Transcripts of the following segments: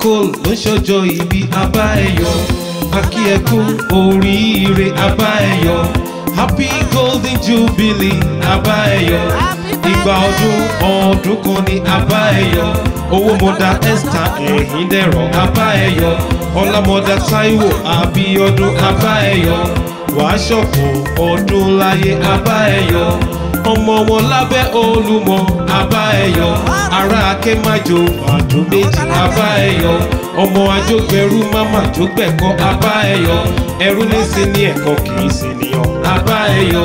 cole ló ń ṣọjọ́ ìbí abá ẹ̀yọ́ akí ẹ kú oríire abá ẹ̀yọ́ happy golden jubilee abá ẹ̀yọ́ ìgbà ọdún ọdún kan ní abá ẹ̀yọ́ owó mọ̀dà esther ẹ̀yìn dẹ̀rọ̀ abá ẹ̀yọ́ ọlámọ̀dà taiwo àbíọdún abá ẹ̀yọ́ wàá ṣọ̀pọ̀ ọdún láyé abá ẹ̀yọ́ ọmọ wọn lábẹ́ olúmọ abá ẹ̀yọ́ ará akémájò àjò méjì abá ẹ̀yọ́ ọmọ ajógbẹrú máma jógbẹ̀kọ́ abá ẹ̀yọ́ ẹrú ní sí ní ẹ̀kọ́ kì í sí níyàn abá ẹ̀yọ́.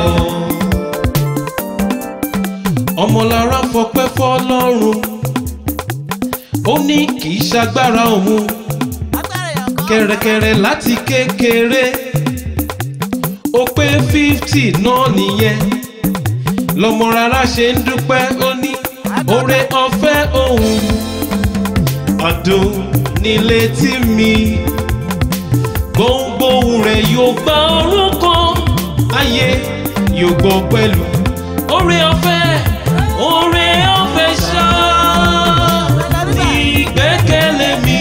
ọmọlára fọpẹ́ fọ́lọ́run ó ní kì í ṣagbára òun kẹrẹkẹrẹ láti kékeré ó pé fífítì náà nìyẹn lọmọ rárá ṣe ń dúpẹ́ ó ní oore ọ̀fẹ́ òun ọdún nílé tí mi gbóngbóhùn rẹ̀ yóò gba orúkọ ayé yóò gbọ́ pẹ̀lú oore ọ̀fẹ́ oore ọ̀fẹ́ ṣá ní ìgbẹ́kẹ̀lé mi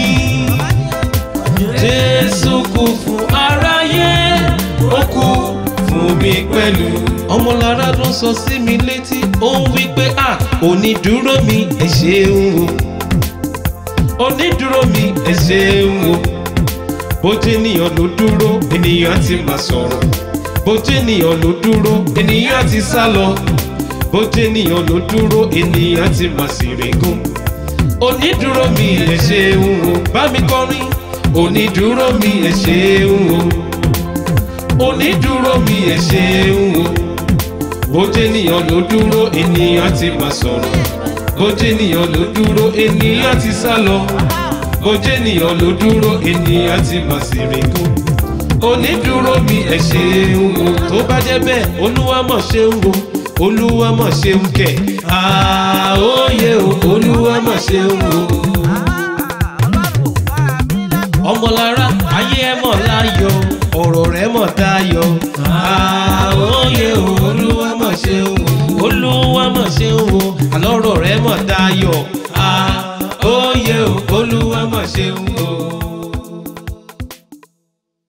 jésù kú fún aráyé ó kú fún mi pẹ̀lú. ọmọlára ló sọ sí mi létí ó ń wí pé à onídúró mi ẹ ṣeun o onídúró mi ẹ ṣeun o bójú ènìyàn ló dúró ènìyàn ti máa sọ̀rọ̀ bójú ènìyàn ló dúró ènìyàn ti sá lọ bójú ènìyàn ló dúró ènìyàn ti máa sì régún onídúró mi ẹ ṣeun o bá mi kọrin onídúró mi ẹ ṣeun o onídúró mi ẹ ṣeun o bójú ènìyàn ló dúró ènìyàn ti máa sọ̀rọ̀ bójú ènìyàn ló dúró ènìyàn ti sá lọ bójú ènìyàn ló dúró ènìyàn ti máa sì rìngún onídúró mi ẹ ṣeun o tó bá jẹ́ bẹ́ẹ̀ olúwa mọ̀ ṣeun o olúwa mọ̀ ṣeun kẹ̀ àóyè o olúwa mọ̀ ṣeun o ọmọlára ayé ẹ mọ̀ láyọ̀ ọ̀rọ̀ rẹ̀ mọ̀ dayọ̀ àóyè o olúwa mọ̀ ṣeun o olúwa mọ̀ ṣeun o àlọ́rọ̀ rẹ̀ mọ̀ dayọ̀ àóyè o olúwa mọ̀ ṣeun o.